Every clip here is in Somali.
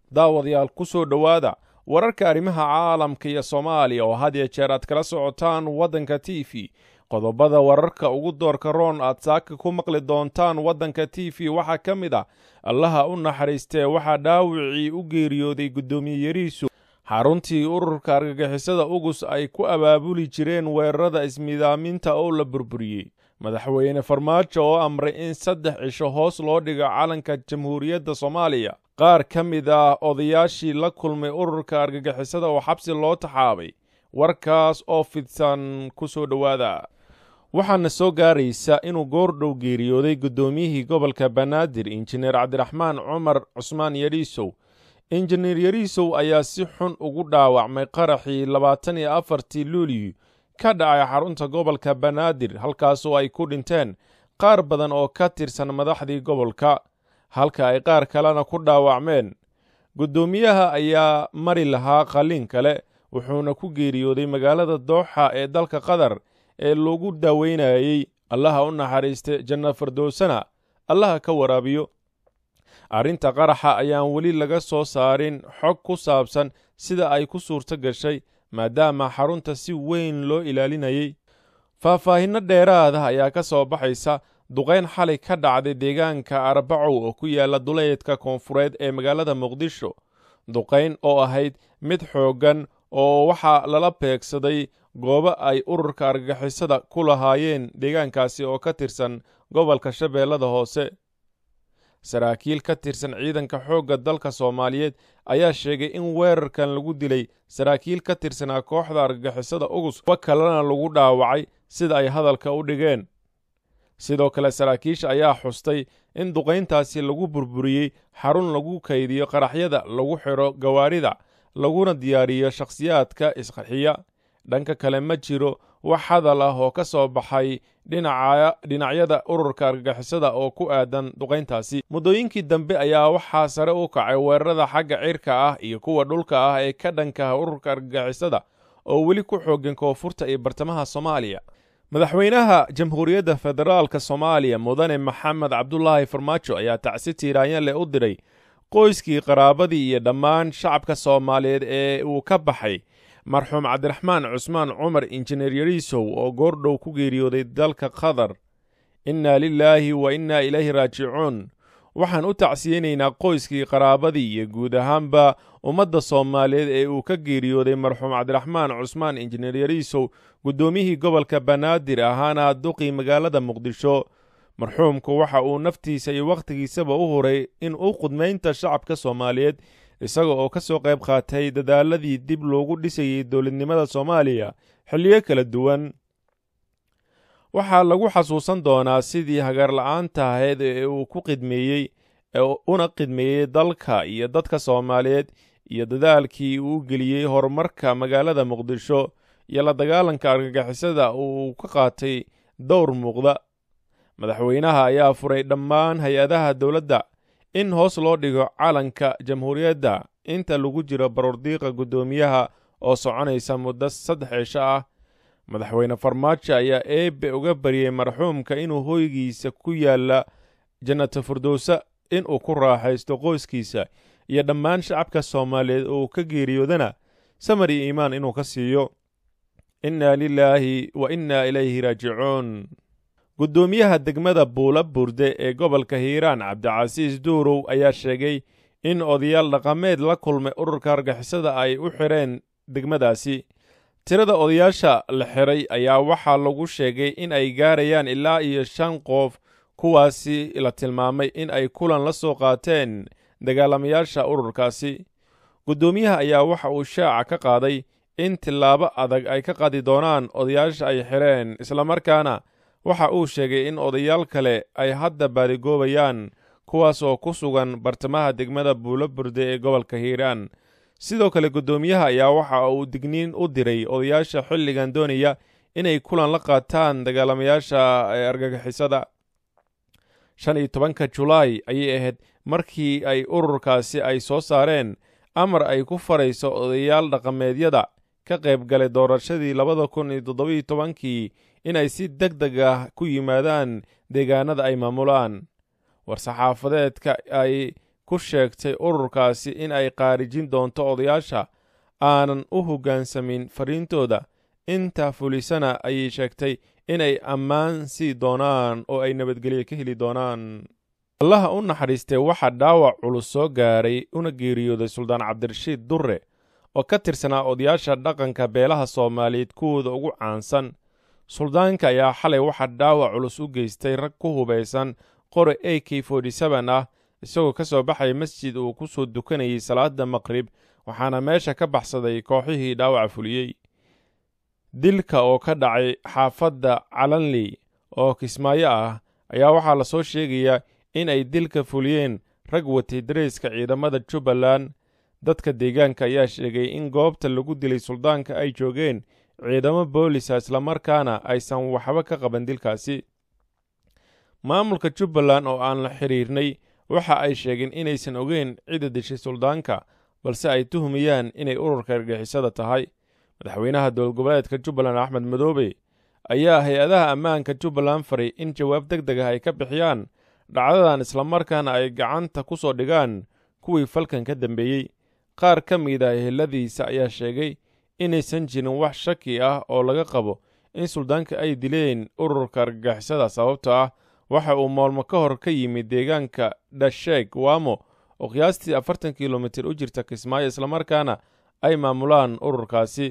daawadayaal ku soo dhowaada wararka arrimaha caalamka iyo soomaaliya oo had iyo jeer aad kala socotaan waddanka t v qodobada wararka ugu doorka roon aad saaka ku maqli doontaan waddanka t v waxaa ka mid ah allaha u naxariistee waxaa dhaawicii u geeriyooday guddoomiye yariisu xaruntii ururka argagixisada ugus ay ku abaabuli jireen weerarada ismidaaminta oo la burburiyey madaxweyne farmaajo oo amray in saddex cisho hoos loo dhigo calanka jamhuuriyadda soomaaliya qaar ka mid ah odayaashii la kulmay ururka argagixisada oo xabsi loo taxaabay warkaas oo fidsan ku soo dhowaada waxaana soo gaaraysa inuu goordhow geeriyooday guddoomiyihii gobolka banaadir injineer cabdiraxmaan cumar cusmaan yariisow injineer yariisow ayaa si xun ugu dhaawacmay qaraxii labaatan iyo afartii luuliyu ka dhacay xarunta gobolka banaadir halkaasoo ay ku dhinteen qaar badan oo ka tirsan madaxdii gobolka halka ay qaar kalena ku dhaawacmeen guddoomiyaha ayaa mari lahaa qalliin kale wuxuuna ku geeriyooday magaalada dooxa ee dalka qatar ee lagu daaweynayey allaha u naxariiste janna fardowsana allaha ka waraabiyo arrinta qaraxa ayaan weli laga soo saarin xog ku saabsan sida ay ku suurto gashay maadaama xarunta si weyn loo ilaalinayey faahfaahinno dheeraada ayaa ka soo baxaysa duqayn xalay ka dhacday deegaanka arbacow oo ku yaala duleedka koonfureed ee magaalada muqdisho duqayn oo ahayd mid xooggan oo waxaa lala beegsaday goobo ay ururka argagixisada ku lahaayeen deegaankaasi oo ka tirsan gobolka shabeellada hoose saraakiil ka tirsan ciidanka xoogga dalka soomaaliyeed ayaa sheegay in weerarkan lagu dilay saraakiil ka tirsanaa kooxda argagixisada ugus kuwa kalena lagu dhaawacay sida ay hadalka u dhigeen sidoo kale saraakiisha ayaa xustay in duqayntaasi lagu burburiyey xarun lagu kaydiyo qaraxyada lagu xidho gawaarida laguna diyaariyo shakhsiyaadka isqarxiya dhanka kale ma jiro wax hadal ah oo ka soo baxay dhinacyada ururka argagixisada oo ku aadan duqayntaasi muddooyinkii dambe ayaa waxaa sare u kacay weerarada xagga cirka ah iyo kuwa dhulka ah ee ka dhankaha ururka argagixisada oo weli ku xoogan koonfurta iyo bartamaha soomaaliya madaxweynaha jamhuuriyadda federaalka soomaaliya mudane maxamed cabdulaahi farmaajo ayaa tacsi tiiraanya leh u diray qoyskii qaraabadii iyo dhammaan shacabka soomaaliyeed ee uu ka baxay marxuum cabdiraxmaan cusmaan cumar injineer yariisow oo goordhow ku geeriyooday dalka qatar innaa lilaahi wa innaa ilayhi raajicuun waxaan u tacsiyeynaynaa qoyskii qaraabadii iyo guud ahaanba ummadda soomaaliyeed ee uu ka geeriyooday marxuum cabdiraxmaan cusmaan injineer yariisow guddoomiyihii gobolka banaadir ahaana duqii magaalada muqdisho marxuumku waxa uu naftiisa iyo wakhtigiisaba u huray in u qudmaynta shacabka soomaaliyeed isaga oo ka soo qayb qaatay dadaaladii dib loogu dhisayey dowladnimada soomaaliya xilliyo kala duwan waxaa lagu xasuusan doonaa sidii hagaarla'aanta ahayd ee uu ku qidmeeyey una qidmeeyey dalka iyo dadka soomaaliyeed iyo dadaalkii uu geliyey horumarka magaalada muqdisho iyo la dagaalanka argagixisada uu ka qaatay dowr muuqda madaxweynaha ayaa furay dhammaan hay-adaha dowladda in hoos loo dhigo calanka jamhuuriyadda inta lagu jiro baroordiiqa guddoomiyaha oo soconaysa muddo saddex cisho ah madaxweyne farmaajo ayaa eebbe uga baryey marxuumka inuu hoygiisa ku yaalla jannata firdowsa inuu ku raaxaysto qoyskiisa iyo dhammaan shacabka soomaaliyeed oo ka geeriyoodana samar iyo iimaan inuu ka siiyo innaa lilaahi wa innaa ilayhi raajicuun guddoomiyaha degmada buula burde ee gobolka hiiraan cabdicasiis duurow ayaa sheegay in odayaal dhaqameed la kulmay ururka argixisada ay u xidheen degmadaasi tirada odayaasha la xidhay ayaa waxaa lagu sheegay in ay gaarayaan ilaa iyo shan qof kuwaasi la tilmaamay in ay kulan la soo qaateen dagaalamayaasha ururkaasi guddoomiyaha ayaa waxa uu shaaca ka qaaday in tillaabo adag ay ka qaadi doonaan odayaasha ay xidheen islamarkaana waxa uu sheegay in odayaal kale ay hadda baadigoobayaan kuwaas oo ku sugan bartamaha degmada buulo burde ee gobolka hiiraan sidoo kale guddoomiyaha ayaa waxa uu digniin u diray odayaasha xilligan doonaya inay kulan la qaataan dagaalamayaasha argagixisada shan iyo tobanka julaay ayay ahayd markii ay ururkaasi ay soo saareen amar ay ku farayso odayaal dhaqameedyada ka qayb galay doorashadii labada kun iyo toddobiyo tobankii inay si deg deg ah ku yimaadaan deegaanada ay maamulaan war-saxaafadeedka ay ku sheegtay ururkaasi in ay qaarijin doonto odayaasha aanan u hoggaansamin fariintooda intaa fulisana ayay sheegtay inay ammaan sii doonaan oo ay nabadgelyo ka heli doonaan allaha u naxariistay waxaa dhaawac culus soo gaaray una geeriyooday suldaan cabdirashiid durre oo ka tirsanaa odayaasha dhaqanka beelaha soomaaliyeed kuwooda ugu caansan suldaanka ayaa xalay waxaa dhaawac culus u geystay rag ku hubaysan qori a k ah isagoo ka soo baxaya masjid uu ku soo dukanayay salaada maqrib waxaana meesha ka baxsaday kooxihii dhaawaca fuliyey dilka oo ka dhacay xaafadda calanley oo kismaayo ah ayaa waxaa lasoo sheegayaa in ay dilka fuliyeen rag watay dareyska ciidamada jubbaland dadka deegaanka ayaa sheegay in goobta lagu dilay suldaanka ay joogeen ciidamo boolisa islamarkaana aysan waxba ka qaban dilkaasi maamulka jubbaland oo aan la xidhiirnay waxa ay sheegeen inaysan ogeyn cidda dishay suldaanka balse ay tuhmayaan inay ururka argixisada tahay madaxweynaha dowladgoboleedka jubbaland axmed madoobe ayaa hay-adaha ammaanka jubbaland faray in jawaab deg deg ah ay ka bixiyaan dhacdadan islamarkaana ay gacanta ku soo dhigaan kuwii falkan ka dambeeyey qaar ka mid a eheladiisa ayaa sheegay inaysan jirin wax shaki ah oo laga qabo in suldaanka ay dileen ururka argagixisada sababto ah waxa uu maalmo ka hor ka yimid deegaanka dhasheeg waamo oo qiyaastii afartan kilomitir u jirta kismaayo islamarkaana ay maamulaan ururkaasi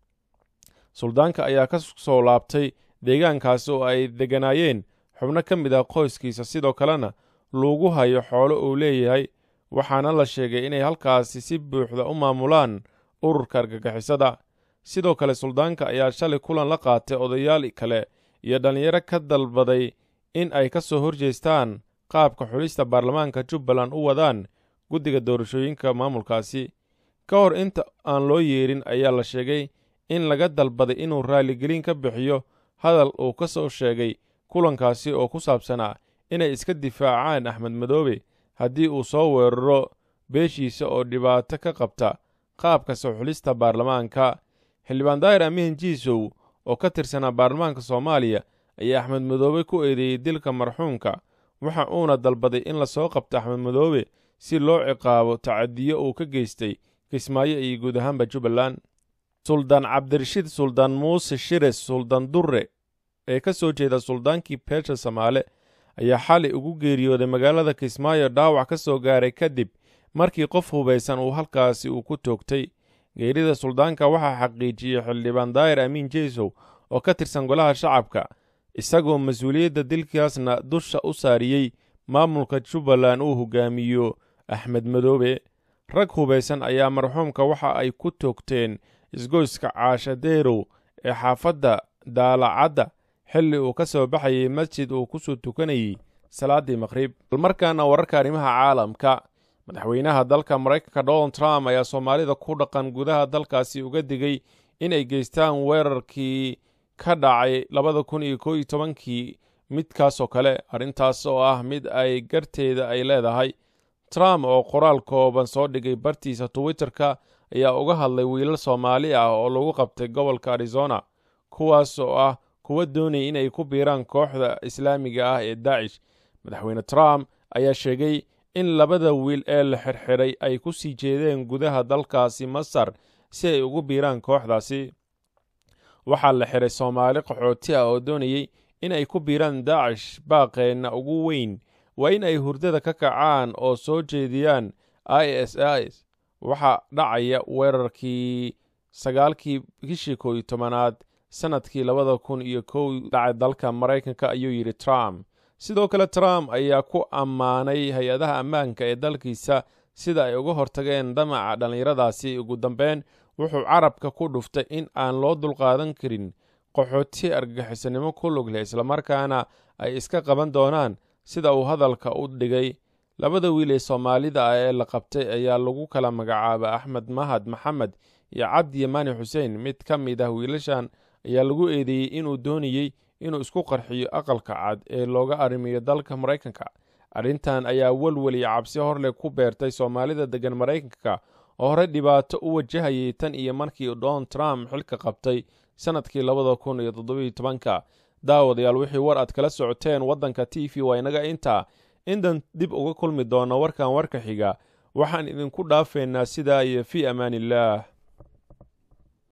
suldaanka ayaa ka soo laabtay deegaankaasi oo ay degganaayeen xubno ka mid ah qoyskiisa sidoo kalena lagu hayo xoolo uu leeyahay waxaana la sheegay inay halkaasi si buuxda u maamulaan ururka argagixisada sidoo kale suldaanka ayaa shalay kulan la qaatay odayaal kale iyo dhallinyaro ka dalbaday in ay ka soo horjeestaan qaabka xulista baarlamaanka jubbaland u wadaan guddiga doorashooyinka maamulkaasi ka hor inta aan loo yeerin ayaa la sheegay in laga dalbaday inuu raaligelin ka bixiyo hadal uu ka soo sheegay kulankaasi oo ku saabsanaa inay iska difaacaan axmed madoobe haddii uu soo weeraro beeshiisa oo dhibaato ka qabta qaabka soo xulista baarlamaanka xildhibaan daahir amiin jiisow oo ka tirsanaa baarlamaanka soomaaliya ayaa axmed madoobe ku eedeeyey dilka marxuumka waxa uuna dalbaday in lasoo qabto axmed madoobe si loo ciqaabo tacadiyo uu ka geystay kismaayo iyo guud ahaanba jubbaland suldaan cabdirashiid suldaan muuse shires suldaan durre ee ka soo jeeda suldaankii beesha samaale ayaa xalay ugu geeriyooday magaalada kismaayo dhaawac ka soo gaaray kadib markii qof hubaysan uu halkaasi uu ku toogtay geerida suldaanka waxaa xaqiijiyey xildhibaan daahir amiin jeysow oo ka tirsan golaha shacabka isagoo mas-uuliyadda dilkaasna dusha u saariyey maamulka jubbaland uu hogaamiyo axmed madoobe rag hubaysan ayaa marxuumka waxa ay ku toogteen isgoyska caashadeerow ee xaafadda daalacadda xilli uu ka soo baxayay masjid uu ku soo tukanayey salaaddii maqhrib balmarkaana wararka arrimaha caalamka madaxweynaha dalka maraykanka donald trump ayaa soomaalida ku dhaqan gudaha dalkaasi uga digay inay geystaan weerarkii ka dhacay labada kun iyo koo iyo tobankii midkaasoo kale arrintaas oo ah mid ay garteeda ay leedahay trump oo qoraal kooban soo dhigay bartiisa twitterka ayaa uga hadlay wiilal soomaali ah oo lagu qabtay gobolka arizona kuwaas oo ah kuwa doonaya inay ku biiraan kooxda islaamiga ah ee daacish madaxweyne trump ayaa sheegay in labada wiil ee la xirxiray ay ku sii jeedeen gudaha dalkaasi masar si ay ugu biiraan kooxdaasi waxaa la xiray soomaali qaxooti ah oo doonayey in ay ku biiraan daacish baaqeenna ugu weyn waa in ay hurdada ka kacaan oo soo jeediyaan i s is waxaa dhacaya weerarkii sagaalkii bishii kow iyo tobanaad sannadkii labada kun iyo kow dhacay dalka maraykanka ayuu yidhi trump sidoo kale trump ayaa ku ammaanay hay-adaha ammaanka ee dalkiisa sida ay uga hortageen damaca dhallinyaradaasi ugu dambeyn wuxuu carabka ku dhuftay in aan loo dulqaadan karin qaxooti argagixisanimo ku lug leh islamarkaana ay iska qaban doonaan sida uu hadalka u dhigay labada wiil ee soomaalida ah ee la qabtay ayaa lagu kala magacaaba axmed mahad maxamed iyo cabdi yamaani xuseen mid ka mid ah wiilashan ayaa lagu eedeeyey inuu doonayey inuu isku qarxiyo aqalka cad ee looga arrimiyo dalka maraykanka arrintan ayaa welwel iyo cabsi horleh ku beertay soomaalida deggan maraykanka oo hore dhibaato u wajahayay tan iyo markii donald trump xilka qabtay sannadkii labada kun iyo toddobiyo tobanka daawadayaal wixii war aad kala socoteen waddanka t v waa inaga intaa intan dib uga kulmi doona warkan warka xiga waxaan idinku dhaafaynaa sidaa iyo fii amaan illaah